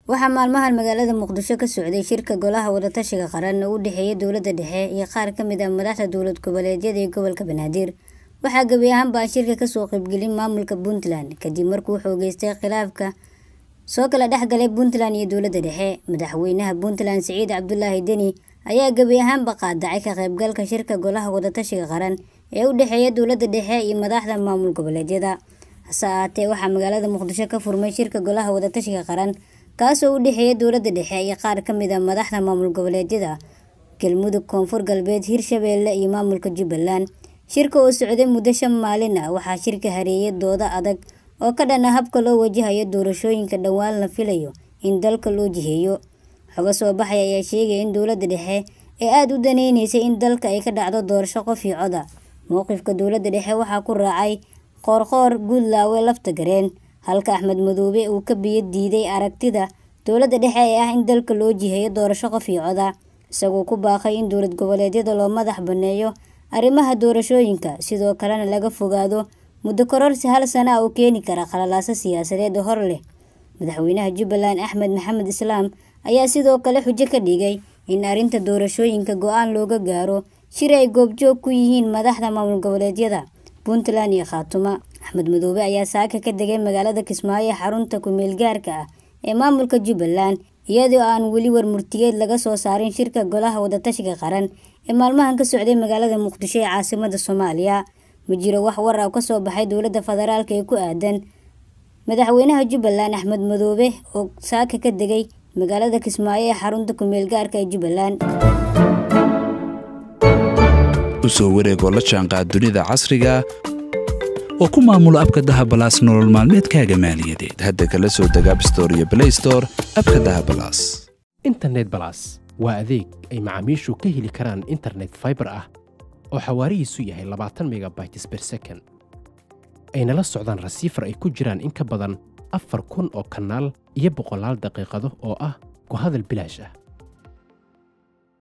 waxaa maalmahan magaalada muqdisho ka socday shirka golaha wadatashiga qaran oo u dhexeeya dowladda dhexe iyo qaar ka mid ah madaxda dowlad goboleedyada ee gobolka banaadir waxaa gebi ahaanba aan shirka kasoo qaybgelin maamulka puntland kadib markuu xoogeystay khilaafka soo kala dhexgalay puntland iyo dowladda dhexe madaxweynaha puntland siciid cabdulaahi deni ayaa gebi ahaanba qaadacay ka qaybgalka shirka golaha wadatashiga qaran ee u dhexeeya dowladda dhexe iyo madaxda maamul goboleedyada hase ahaatee waxaa magaalada muqdisho ka furmay shirka golaha wadatashiga qaran kaasoo u dhexeeya dowladda dhexe iyo qaar ka mid a madaxda maamul goboleedyada galmudug koonfur galbeed hirshabeelle iyo maamulka jubbaland shirka oo socday muddo shan maalin ah waxaa shirka hareeyay doodo adag oo ka dhana habka loo wajahayo doorashooyinka dhowaan la filayo in dalka loo jiheeyo xogo soo baxay ayaa sheegaya in dowladda dhexe ee aada u daneyneysay in dalka ay ka dhacdo doorasho qof iyo coda mowqifka dowladda dhexe waxaa ku raacay qoorqoor guudlaawe lafta gareen halka axmed madoobe uu ka biyo diiday aragtida dowladda dhexe ee ah in dalka loo jiheeyo doorasho qof iyo coda isagoo ku baaqay in dowlad goboleedyada loo madax baneeyo arrimaha doorashooyinka sidoo kalena laga fogaado muddo kororsi hal sana ah oo keeni kara khalalaaso siyaasadeed oo hor leh madaxweynaha jubbaland axmed maxamed islaam ayaa sidoo kale xujo ka dhigay in arrinta doorashooyinka go-aan looga gaaro shir ay goobjoog ku yihiin madaxda maamul goboleedyada puntland iyo khaatuma axmed madoobe ayaa saaka ka degay magaalada kismaayo ee xarunta ku-meel gaarka ah ee maamulka jubbaland iyadoo aan weli warmurtiyeed laga soo saarin shirka golaha wadatashiga qaran ee maalmahan ka socday magaalada muqdisho ee caasimada soomaaliya ma jiro wax war ah kasoo baxay dowladda federaalk ee ku aadan madaxweynaha jubbaland axmed madoobe oo saaka ka degay magaalada kismaayo ee xarunta ku-meel gaarka ee jubbaland usoo wareegoo la jaanqaad dunida casriga oo ku maamulo abka dahabalaas nolol maalmeedkaaga maaliyadeed hadda kala soo deg abstore iyo blaystore abka dahabalaas internet balas waa adeeg ay macaamiishu ka heli karaan internet faibar ah oo xawaarihiisu yahay labaatan megabytes ber second ayna la socdaan rasiifar ay ku jiraan in ka badan afar kun oo kanaal iyo boqolaal daqiiqado oo ah ku hadal bilaash ah